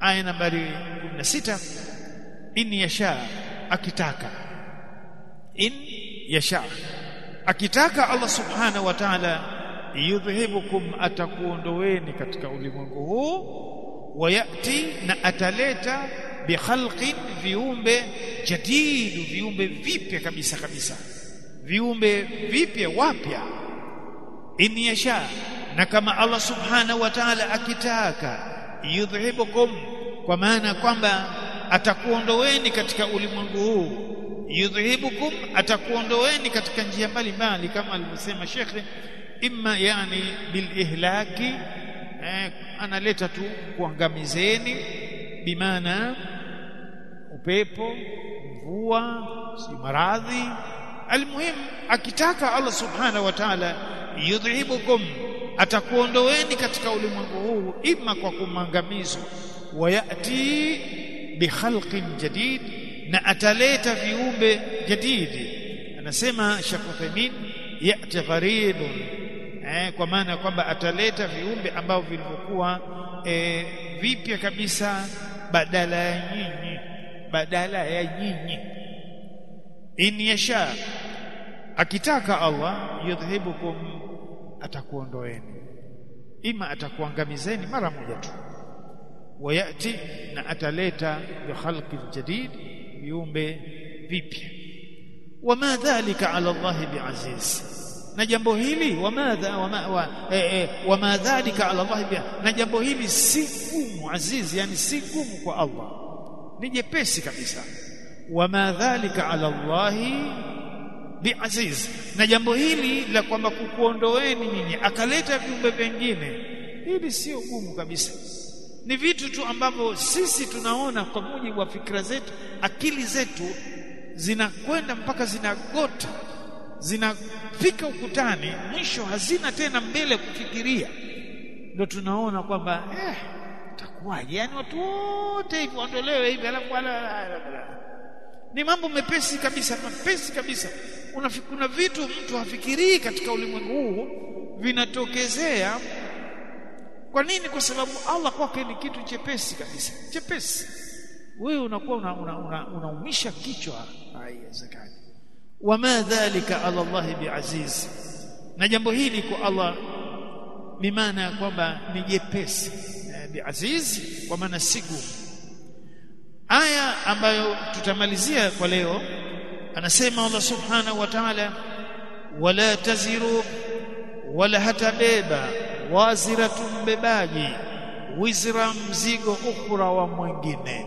aya nambari 16 in yasha akitaka in yasha akitaka Allah subhanahu wa ta'ala yudhhibukum atakuondoweni katika ulimwengu huu wayati na ataleta bikhalqin viumbe jadidu viumbe vipya kabisa kabisa viumbe vipya wapya in yasha na kama Allah subhanahu wa ta'ala akitaka yudhhibukum kwa maana kwamba atakuondoweni katika ulimwengu huu yudhhibukum atakuondoweni katika njia mbalimbali kama alivyosema shekhe imma yani bil ihlaki eh, analeta tu kuangamizeni bimaana upepo mvua si maradhi almuhim akitaka Allah subhanahu wa ta'ala yudhibukum atakuondoweni katika ulimwengu huu ima kwa kumangamizo wayati bikhalqin jadid na ataleta viumbe jadidi anasema Sheikh Uthaymeen yati gharibun eh, kwa maana kwamba ataleta viumbe ambao vilivyokuwa eh, vipya kabisa badala ya nyinyi badala ya nyinyi in yasha akitaka Allah yudhhibukum atakuondoeni ima atakuangamizeni mara moja tu wayati na ataleta bi khalqin jadid viumbe vipya wama dhalika ala Allah biaziz na jambo hili wamadha wama wa, eh, eh, wama dhalika ala Allah bi na jambo hili si gumu aziz yani si gumu kwa Allah ni jepesi kabisa wama dhalika ala Allah biaziz na jambo hili la kwamba kukuondoeni nyinyi akaleta viumbe vingine hili sio gumu kabisa ni vitu tu ambavyo sisi tunaona kwa mujibu wa fikra zetu akili zetu zinakwenda mpaka zinagota zinafika ukutani mwisho hazina tena mbele kufikiria ndio tunaona kwamba eh takuwaje yani watu wote hivi waondolewe hivi alafu ni mambo mepesi kabisa mepesi kabisa kuna vitu mtu hafikirii katika ulimwengu huu vinatokezea kwa nini kwa sababu Allah kwake ni kitu chepesi kabisa chepesi wewe unakuwa unaumisha una, una, una kichwa haiwezekani wama dhalika ala Allah biaziz na jambo hili kwa Allah bimaana ya kwamba ni jepesi biaziz kwa maana sigu aya ambayo tutamalizia kwa leo anasema Allah subhanahu wa ta'ala wala taziru wala hatabeba waziratu mbebaji wizra mzigo ukhra wa mwingine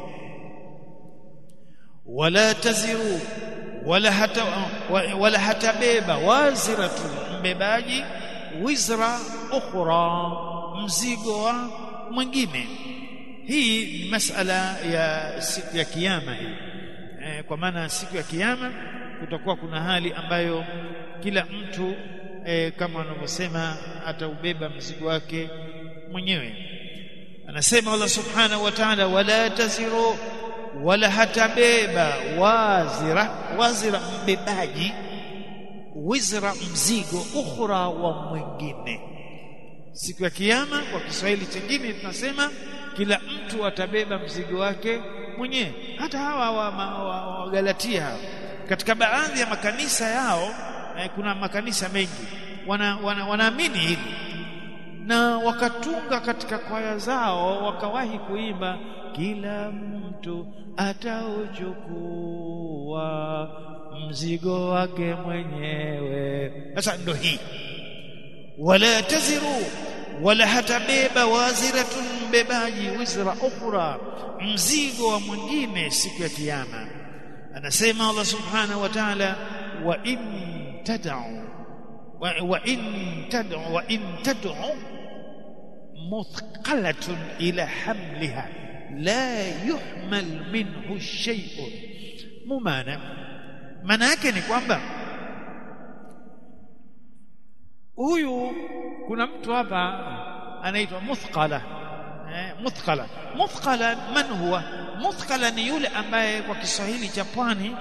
wala taziru wala hata wala hatabeba waziratu mbebaji wizra ukhra mzigo wa mwingine hii ni masala ya siku ya kiyama hii e, kwa maana siku ya kiyama kutakuwa kuna hali ambayo kila mtu e, kama wanavyosema ataubeba mzigo wake mwenyewe anasema Allah subhanahu wa ta'ala wala taziru wala hatabeba wazira wazira mbebaji wizra mzigo ukhra wa mwingine siku ya kiyama kwa Kiswahili chengine tunasema kila mtu atabeba mzigo wake mwenyewe hata hawa wa, wa, wa, wa Galatia hawa katika baadhi ya makanisa yao eh, kuna makanisa mengi wana, wana, wanaamini hili na wakatunga katika kwaya zao wakawahi kuimba kila mtu atauchukua mzigo wake mwenyewe sasa ndo hii wala taziru wala hatabeba waziratun mbebaji wizra ukhra mzigo wa mwingine siku ya kiyama anasema Allah subhanahu wa ta'ala wa in tad'u wa, wa in tad'u wa in tad'u مثقلة إلى حملها لا يحمل منه شيء ممانع maana yake ni kwamba huyu kuna mtu hapa anaitwa muthqala eh, muthqala muthqala man huwa muthqala ni yule ambaye kwa Kiswahili cha pwani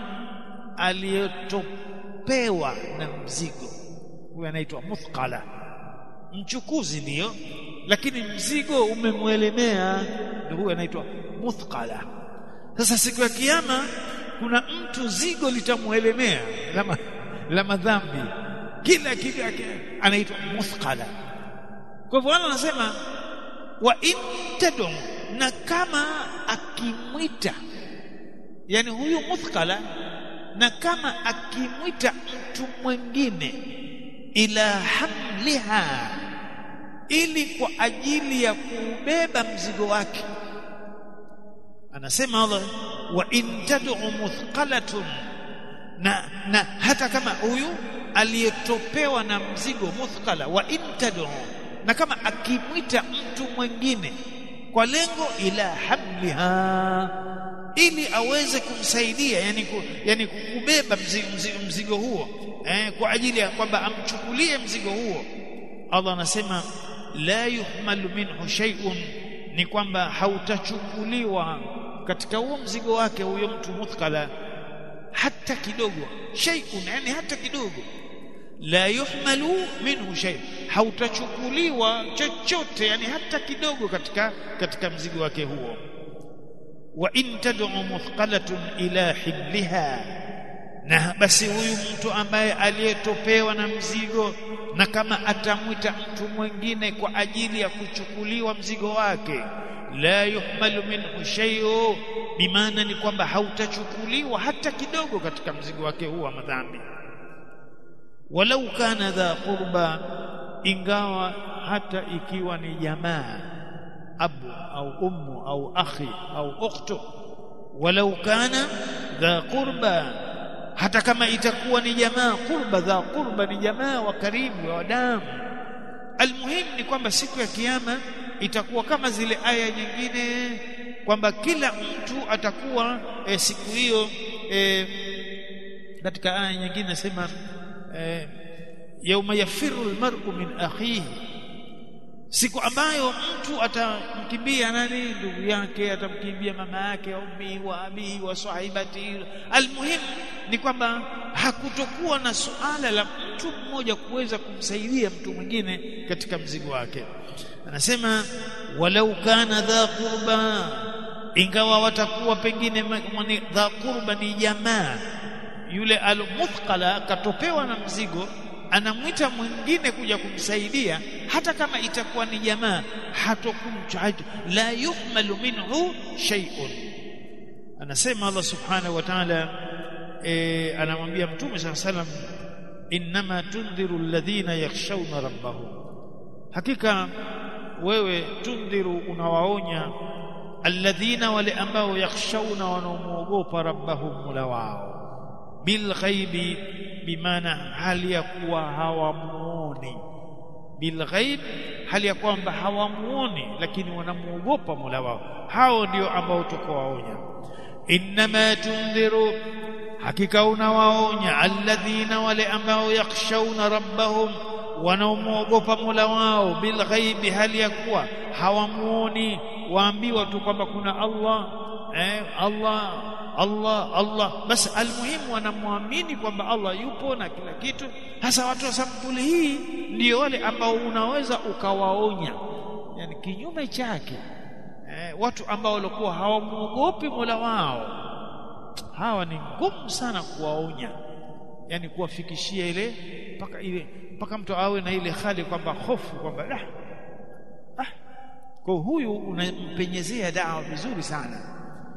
aliyotopewa na mzigo huyu anaitwa muthqala mchukuzi ndiyo lakini mzigo umemwelemea ndio huyo anaitwa muthqala sasa siku ya kiyama kuna mtu zigo litamuelemea la, la madhambi kila kitu yake anaitwa muthqala kwa hivyo wala anasema wa in tad'u na kama akimwita yani huyu muthqala na kama akimwita mtu mwingine ila hamliha ili kwa ajili ya kuubeba mzigo wake anasema Allah wa in tad'u muthqalatun na, na hata kama huyu aliyetopewa na mzigo muthqala wa in tad'u na kama akimwita mtu mwingine kwa lengo ila hamliha ili aweze kumsaidia yani, ku, yani kubeba mzigo, mzigo, mzigo huo eh, kwa ajili ya kwamba amchukulie mzigo huo Allah anasema la yuhmalu minhu shay'un ni kwamba hautachukuliwa katika huo mzigo wake huyo mtu muthqala hata kidogo shay'un yani hata kidogo la yuhmalu minhu shay hautachukuliwa chochote yani hata kidogo katika katika mzigo wake huo wa in tad'u muthqalatun ila himliha na basi huyu mtu ambaye aliyetopewa na mzigo na kama atamwita mtu mwingine kwa ajili ya kuchukuliwa mzigo wake la yuhmalu minhu shay'u bimaana ni kwamba hautachukuliwa hata kidogo katika mzigo wake huu wa madhambi walau kana dha qurba ingawa hata ikiwa ni jamaa abu au ummu au akhi au ukhtu walau kana dha qurba hata kama itakuwa ni jamaa qurba dha qurba ni jamaa wa karibu wa damu almuhim ni kwamba siku ya kiyama itakuwa kama zile aya nyingine kwamba kila mtu atakuwa e, siku hiyo e, katika aya nyingine nasema e, yauma yafiru almar'u min akhihi siku ambayo mtu atamkimbia nani ndugu yake atamkimbia mama yake ummi wa abi wa sahibati almuhim ni kwamba hakutokuwa na suala la mtu mmoja kuweza kumsaidia mtu mwingine katika mzigo wake anasema walau kana dha qurba ingawa watakuwa pengine dha qurba ni jamaa yule almuthqala katopewa na mzigo anamwita mwingine kuja kumsaidia hata kama itakuwa ni jamaa hatokumchaji la yuhmalu minhu shay'un anasema Allah subhanahu wa ta'ala e, anamwambia mtume saa salam innama tundhiru alladhina yakhshawna rabbahum hakika wewe tundhiru unawaonya alladhina wale ambao yakhshawna wanaomuogopa rabbahum mula wao bilghaibi bimaana hali ya kuwa hawamuoni bilghaib hali ya kwamba hawamuoni lakini wanamuogopa Mola wao hao ndio ambao tukowaonya innama tundhiru hakika unawaonya alladhina wale ambao yakhshawna rabbahum wanaomuogopa Mola wao bilghaibi hali ya kuwa hawamuoni waambiwa tu kwamba kuna Allah eh, Allah Allah Allah basi almuhimu wanamwamini kwamba Allah yupo na kila kitu hasa watu wa sampuli hii ndio wale ambao unaweza ukawaonya yani kinyume chake eh, watu ambao walikuwa hawamuogopi Mola wao hawa ni ngumu sana kuwaonya yani kuwafikishia ile mpaka ile mpaka mtu awe na ile hali kwamba hofu kwamba ah, ah. kwa huyu unampenyezea dawa vizuri sana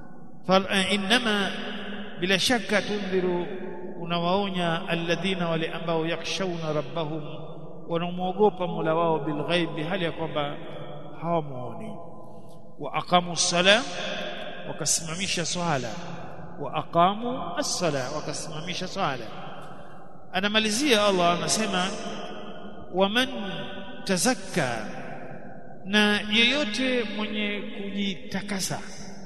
فانما bila shaka tundhiru unawaonya alladhina wale ambao yakshawna rabbahum wanamuogopa Mola wao bilghaibi hali ya kwamba hawamuoni wa aqamu sala wakasimamisha swala wa aqamu as-sala wakasimamisha swala anamalizia Allah anasema waman tazakka na yeyote mwenye kujitakasa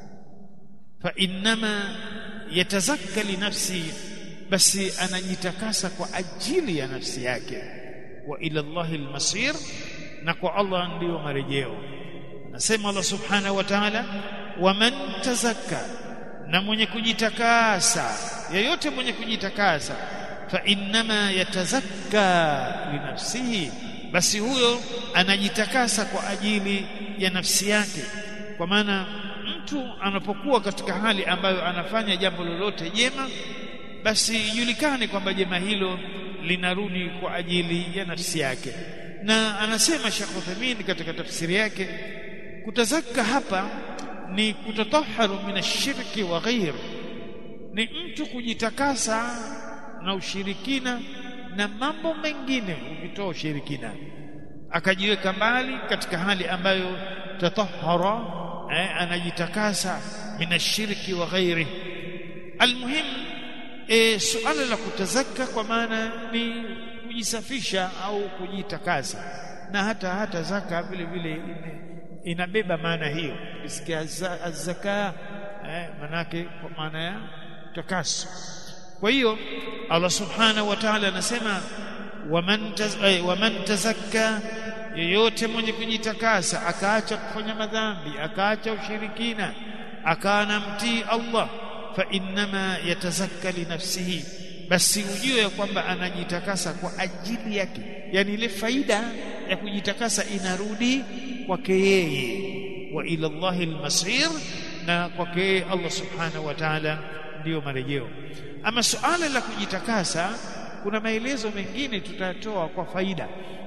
fa innama yatazakka li nafsi basi anajitakasa kwa ajili ya nafsi yake wa ila Allahi almasir na kwa Allah ndiyo marejeo nasema Allah subhanahu wa ta'ala waman tazakka na mwenye kujitakasa yeyote mwenye kujitakasa fa innama yatazakka li nafsihi basi huyo anajitakasa kwa ajili ya nafsi yake kwa maana mtu anapokuwa katika hali ambayo anafanya jambo lolote jema basi ijulikane kwamba jema hilo linarudi kwa ajili ya nafsi yake na anasema Sheikh Uthaymeen katika tafsiri yake kutazaka hapa ni kutataharu min ashirki wa ghair ni mtu kujitakasa na ushirikina na mambo mengine ukitoa ushirikina akajiweka mbali katika hali ambayo tatahara eh, anajitakasa min ashirki wa ghairi almuhim e, suala la kutazaka kwa maana ni kujisafisha au kujitakasa na hata hata zaka vile vile inabeba maana hiyo ukisikia zaka eh, manake kwa maana ya takaso kwa hiyo Allah subhanahu wa ta'ala anasema waman taz, eh, waman tazakka yeyote mwenye kujitakasa akaacha kufanya madhambi akaacha ushirikina akaana mtii Allah fa innama yatazakka li nafsihi basi ujue ya kwamba anajitakasa kwa ajili yake yani ile faida ya kujitakasa inarudi kwake yeye wa ila Allahi almasir na kwake yeye Allah subhanahu wa ta'ala ndiyo marejeo ama suala la kujitakasa kuna maelezo mengine tutatoa kwa faida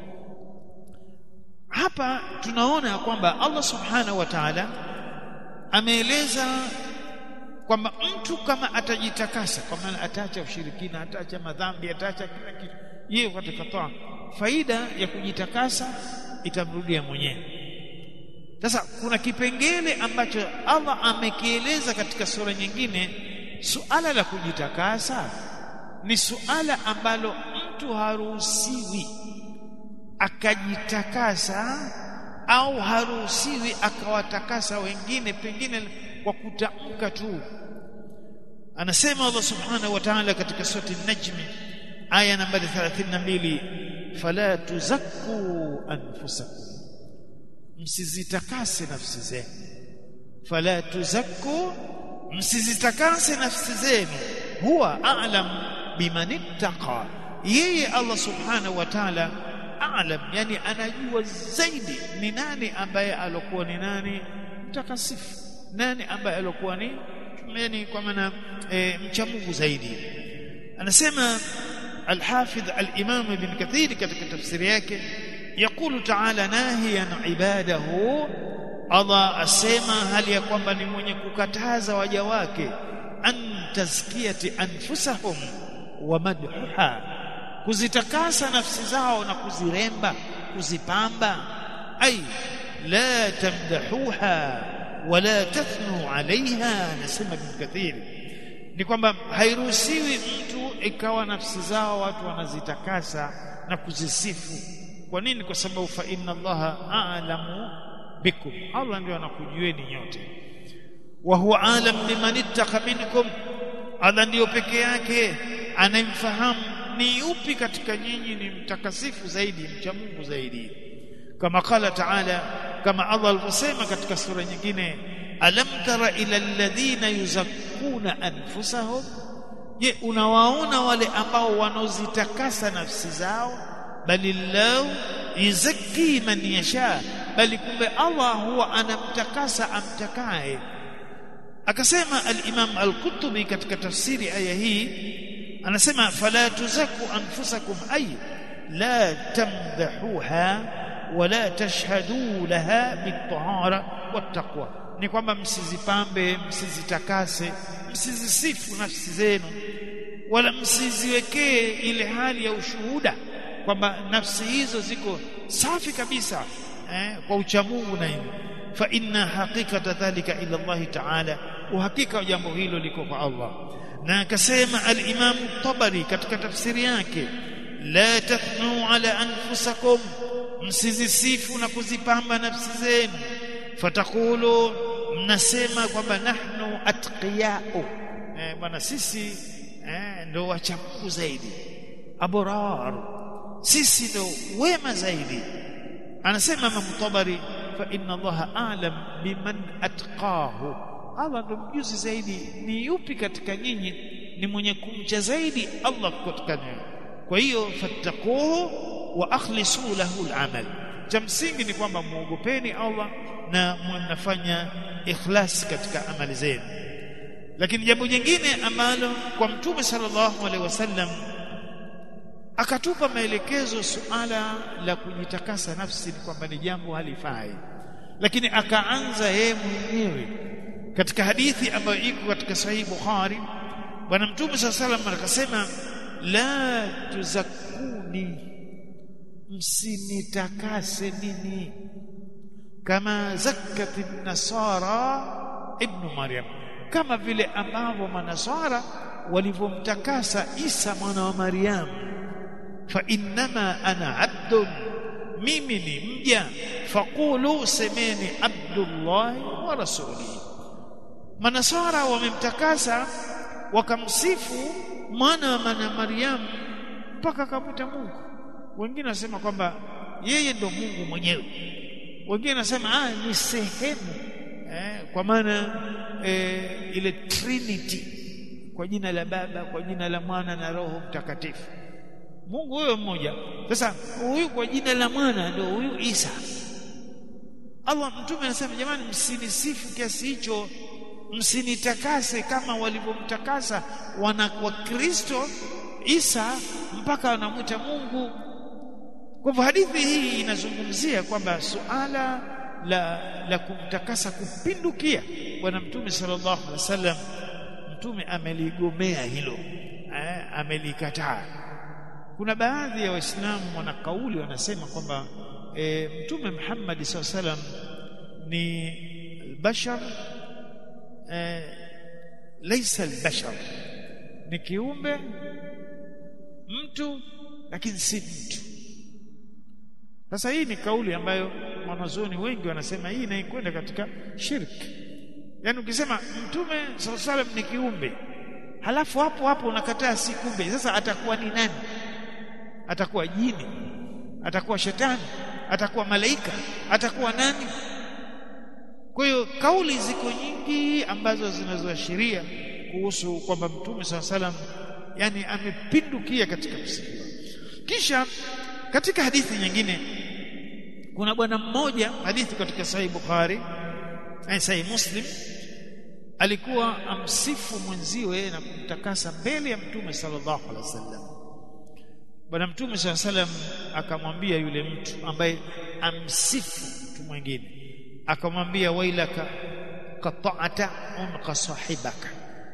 hapa tunaona kwamba Allah subhanahu wa ta'ala ameeleza kwamba mtu kama atajitakasa kwa maana ataacha ushirikina ataacha madhambi ataacha kila kitu yeye katika toa faida ya kujitakasa itamrudia mwenyewe sasa kuna kipengele ambacho Allah amekieleza katika sura nyingine suala la kujitakasa ni suala ambalo mtu haruhusiwi akajitakasa au haruhusiwi akawatakasa wengine pengine kwa kutamka tu anasema Allah subhanahu wa ta'ala katika sura an-najm aya nambari 32 fala tuzakku anfusakum msizitakase nafsi zenu fala tuzakku msizitakase nafsi zenu huwa a'lam biman ittaqa yeye Allah subhanahu wa ta'ala a'lam yani anajua zaidi ni nani ambaye alokuwa ni nani mtakasifu nani ambaye alokuwa ni yani kwa maana e, mcha Mungu zaidi anasema الحافظ الإمام ابن كثير katika tafsiri yake يقول تعالى ناهيا عباده Allah asema hali ya kwamba ni mwenye kukataza waja wake an tazkiyati anfusahum wa madhuha kuzitakasa nafsi zao na kuziremba kuzipamba ay la tamdahuha wala tathnu alaiha nasema ibn kathir ni kwamba hairuhusiwi mtu ikawa nafsi zao watu wanazitakasa na kuzisifu kwa nini kwa sababu fa inna allaha a'lamu bikum Allah ndio anakujueni nyote wa huwa alam biman ittaqa minkum Allah ndio peke yake anayemfahamu ni upi katika nyinyi ni mtakasifu zaidi mcha Mungu zaidi kama qala ta'ala kama Allah alivyosema katika sura nyingine alam tara ila alladhina yuzakkuna anfusahum je unawaona wale ambao wanaozitakasa nafsi zao balillahu yuzakki man yasha bali kumbe Allah huwa anamtakasa amtakaye akasema al-Imam al-Qurtubi katika tafsiri aya hii anasema fala tuzaku anfusakum ay la tamdahuha wala tashhadu laha bitahara wattaqwa ni kwamba msizipambe msizitakase msizisifu nafsi zenu wala msiziwekee ile hali ya ushuhuda kwamba nafsi hizo ziko safi kabisa eh, kwa uchamungu na hivi fa inna haqiqata dhalika ila Allah ta'ala uhakika wa jambo hilo liko kwa Allah na akasema al-Imam Tabari katika tafsiri yake la tathnu ala anfusakum msizisifu na kuzipamba nafsi zenu fatakulu mnasema kwamba nahnu atqiyau eh, bwana sisi eh, ndo wacha Mungu zaidi abrar sisi ndo wema zaidi anasema Imam Tabari fa inna Allah a'lam biman atqahu Allah ndo mjuzi zaidi ni yupi katika nyinyi ni mwenye kumcha zaidi Allah katika nyinyi kwa hiyo fattaquhu wa akhlisu lahu al-amal cha msingi ni kwamba muogopeni Allah na mnafanya ikhlas katika amali zenu lakini jambo jingine ambalo kwa mtume sallallahu alaihi wasallam akatupa maelekezo suala la kujitakasa nafsi ni kwamba ni jambo halifai lakini akaanza yeye mwenyewe katika hadithi ambayo iko katika sahihi Bukhari bwana mtume sallallahu alaihi wasallam akasema la tuzakuni msinitakase mimi kama zakati nasara ibn maryam kama vile ambavyo manasara walivyomtakasa Isa mwana wa Maryam fa innama ana abdun mimi ni mja faqulu semeni abdullah wa rasuli manasara wamemtakasa wakamsifu mwana wa mana Maryam mpaka akamwita Mungu wengine wasema kwamba yeye ndo Mungu mwenyewe wengine nasema ah ni sehemu eh, kwa maana eh, ile trinity kwa jina la baba kwa jina la mwana na roho mtakatifu Mungu huyo mmoja sasa huyu kwa jina la mwana ndio huyu Isa Allah mtume anasema jamani msinisifu kiasi hicho msinitakase kama walivyomtakasa wana wa Kristo Isa mpaka wanamwita Mungu kwa hivyo hadithi hii inazungumzia kwamba suala la la kumtakasa kupindukia bwana mtume sallallahu alaihi wasallam mtume ameligomea hilo eh, amelikataa kuna baadhi ya waislamu wana kauli wanasema kwamba e, mtume Muhammad sallallahu alaihi wasallam ni bashar e, laysa albashar ni kiumbe mtu lakini si mtu sasa hii ni kauli ambayo wanazuoni wengi wanasema hii inaikwenda katika shirki yaani ukisema mtume sallallahu alaihi ni kiumbe halafu hapo hapo unakataa si kumbe sasa atakuwa ni nani atakuwa jini atakuwa shetani atakuwa malaika atakuwa nani kwa hiyo kauli ziko nyingi ambazo zinazoashiria kuhusu kwamba mtume sallallahu alaihi yani amepindukia katika kusifiwa kisha katika hadithi nyingine kuna bwana mmoja hadithi katika sahih bukhari na sahih muslim alikuwa amsifu mwenziwe na kumtakasa mbele ya mtume sallallahu alaihi wasallam bwana mtume sallallahu alaihi wasallam akamwambia yule mtu ambaye amsifu mtu mwingine akamwambia wailaka qata'ata unqa sahibaka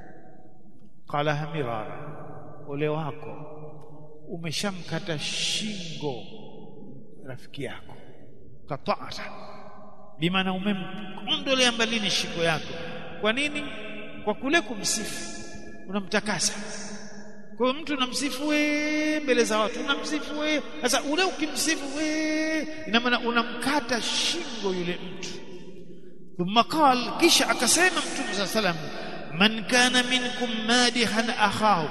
qala hamirara ole wako umeshamkata shingo rafiki yako qata'ata bimaana umemondolea mbalini shingo yako kwa nini kwa kule kumsifu unamtakasa kwa hiyo mtu unamsifu we mbele za watu unamsifu we sasa ule ukimsifu we ina maana unamkata shingo yule mtu thumma qal kisha akasema mtume صلى الله عليه man kana minkum madihan akhahu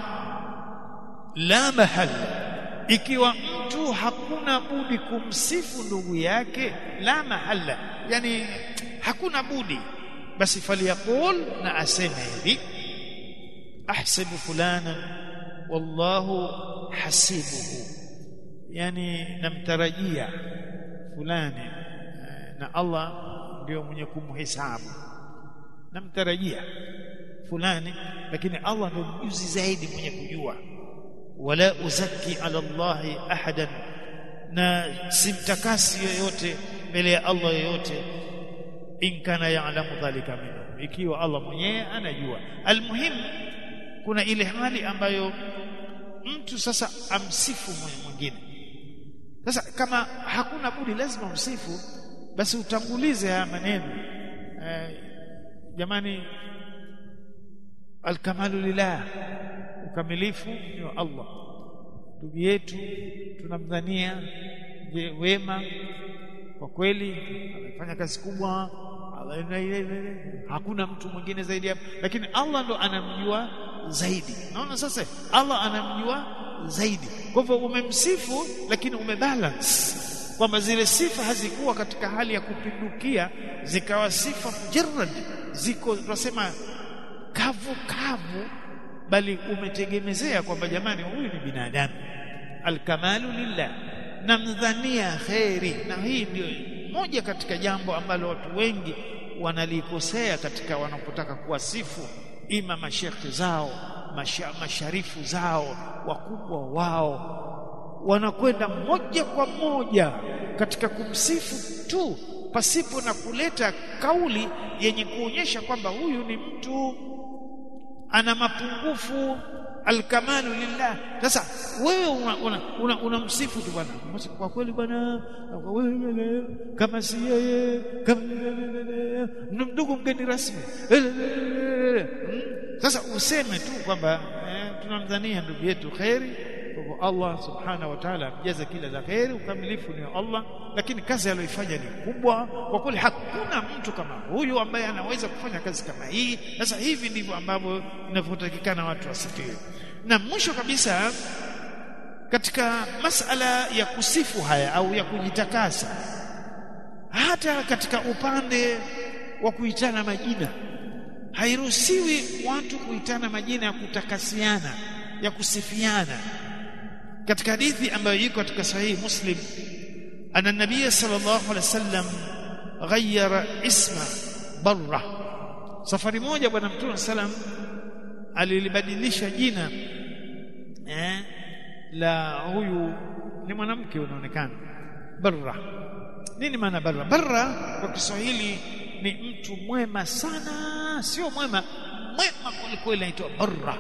la mahalla ikiwa mtu hakuna budi kumsifu ndugu yake la mahalla yani hakuna budi basi faliyaqul na aseme hivi ahsibu fulana wallahu hasibuhu yani namtarajia fulani na Allah ndio mwenye kumhesabu namtarajia fulani lakini Allah ndio mjuzi zaidi mwenye kujua wala uzaki ala Allah ahadan na simtakasi yoyote mbele ya Allah yoyote in kana ya'lamu dhalika minhu ikiwa Allah mwenyewe anajua almuhim kuna ile hali ambayo mtu sasa amsifu mwingine sasa kama hakuna budi lazima umsifu basi utangulize haya maneno eh, jamani alkamalu lillah ukamilifu ni wa Allah ndugu yetu tunamdhania wema kwa kweli amefanya kazi kubwa hakuna mtu mwingine zaidi hapo lakini Allah ndo anamjua zaidi naona sasa Allah anamjua zaidi kwa hivyo umemsifu lakini umebalance kwamba zile sifa hazikuwa katika hali ya kupindukia zikawa sifa mujarrad ziko tunasema kavu kavu bali umetegemezea kwamba jamani huyu ni binadamu alkamalu lillah namdhania khairi na hii ndio moja katika jambo ambalo watu wengi wanalikosea katika wanapotaka kuwasifu ima mashekhe zao masha, masharifu zao wakubwa wao wanakwenda moja kwa moja katika kumsifu tu pasipo na kuleta kauli yenye kuonyesha kwamba huyu ni mtu ana mapungufu alkamalu lillah sasa wewe unamsifu una, una, una tu bwana kwa kweli bwana kama si yeye kama ndugu mgeni rasmi sasa useme tu kwamba eh, tunamdhania ndugu yetu kheri kwa Allah subhanahu wa ta'ala amjaze kila la kheri ukamilifu ni Allah lakini kazi aliyoifanya ni kubwa kwa kweli hakuna mtu kama huyu ambaye anaweza kufanya kazi kama hii sasa hivi ndivyo ambavyo inavyotakikana watu wasifiwe na mwisho kabisa katika masala ya kusifu haya au ya kujitakasa hata katika upande wa kuitana majina hairuhusiwi watu kuitana majina ya kutakasiana ya kusifiana katika hadithi ambayo iko katika sahihi muslim ana nabii sallallahu alaihi wasallam ghayyara isma barra safari moja bwana mtume sallam alilibadilisha jina eh, la huyu ni mwanamke unaonekana barra nini maana barra barra kwa Kiswahili ni mtu mwema sana sio mwema mwema kwelikweli anaitwa barra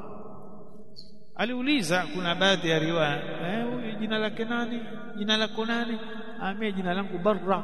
aliuliza kuna baadhi ya riwaya eh huyu jina lake nani jina lako nani amie jina langu barra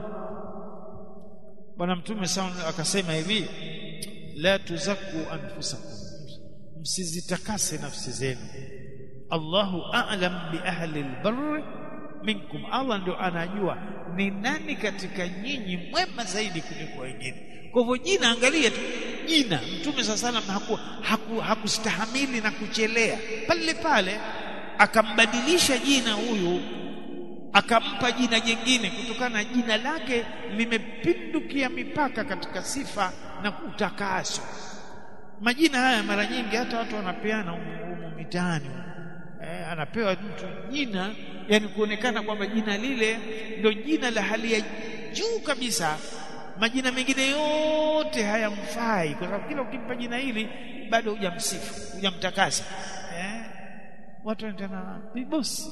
bwana mtume sana akasema hivi la tuzaku anfusakum msizitakase nafsi zenu Allahu a'lam bi ahli albarr minkum Allah ndio anajua ni nani katika nyinyi mwema zaidi kuliko wengine kwa hivyo jina angalia tu jina mtume sallam haku, haku, hakustahamili na kuchelea pale pale akambadilisha jina huyu akampa jina jingine kutokana na jina lake limepindukia mipaka katika sifa na utakaso majina haya mara nyingi hata watu wanapeana humu mitaani eh, anapewa mtu jina yani kuonekana kwamba jina lile ndio jina la hali ya juu kabisa majina mengine yote hayamfai kwa sababu kila ukimpa jina hili bado hujamsifu hujamtakasa eh watu wanatana bosi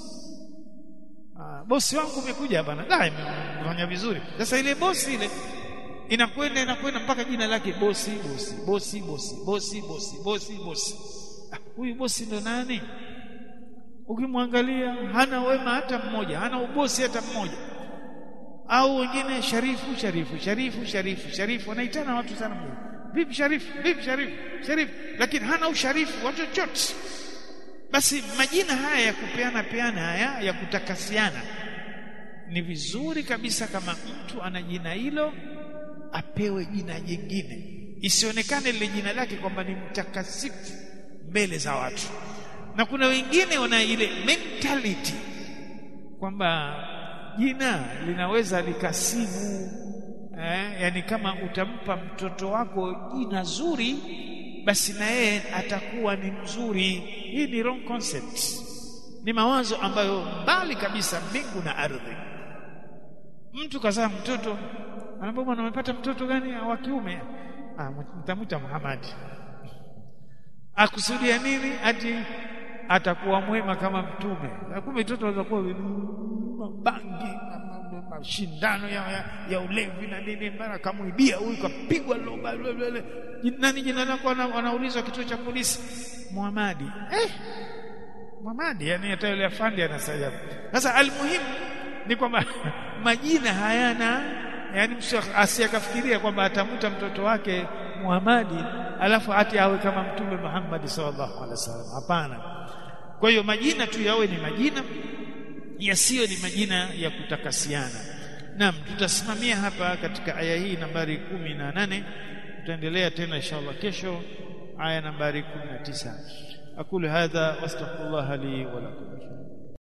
ah bosi wangu umekuja bana da imefanya vizuri sasa ile bosi ile inakwenda inakwenda mpaka jina lake bosi bosi bosi bosi bosi bosi bosi bosi ah, huyu bosi ndo nani ukimwangalia hana wema hata mmoja hana ubosi hata mmoja au wengine sharifu sharifu sharifu sharifu sharifu wanaitana watu sana vipi sharifu vipi sharifu sharifu lakini hana usharifu wa chochote basi majina haya ya kupeana peana haya ya kutakasiana ni vizuri kabisa kama mtu ana jina hilo apewe jina jingine isionekane lile jina lake kwamba ni mtakasifu mbele za watu na kuna wengine wana ile mentality kwamba jina linaweza likasibu eh, yani kama utampa mtoto wako jina zuri basi na yeye atakuwa ni mzuri hii ni wrong concept ni mawazo ambayo mbali kabisa mbingu na ardhi mtu kazaa mtoto anaambia bwana umepata mtoto gani wa kiume ah mtamwita Muhammad akusudia nini ati atakuwa mwema kama mtume kumbe mtoto anaweza kuwa mabangi mashindano ya, ya, ya ulevi na nini mara kamuibia huyu kapigwa loba nani jina lako anaulizwa kituo cha polisi Muhamadi eh Muhamadi yani hata yule afandi anasema sasa almuhimu ni kwamba majina hayana yani mtu asiyakafikiria kwamba atamuta mtoto wake Muhamadi alafu ati awe kama mtume Muhammad sallallahu alaihi wasallam hapana kwa hiyo majina tu yawe ni majina yasiyo ni majina ya kutakasiana naam tutasimamia hapa katika aya hii nambari kumi na nane tutaendelea tena inshallah kesho aya nambari 19 aqulu hadha wastaghfirullah li wa lakum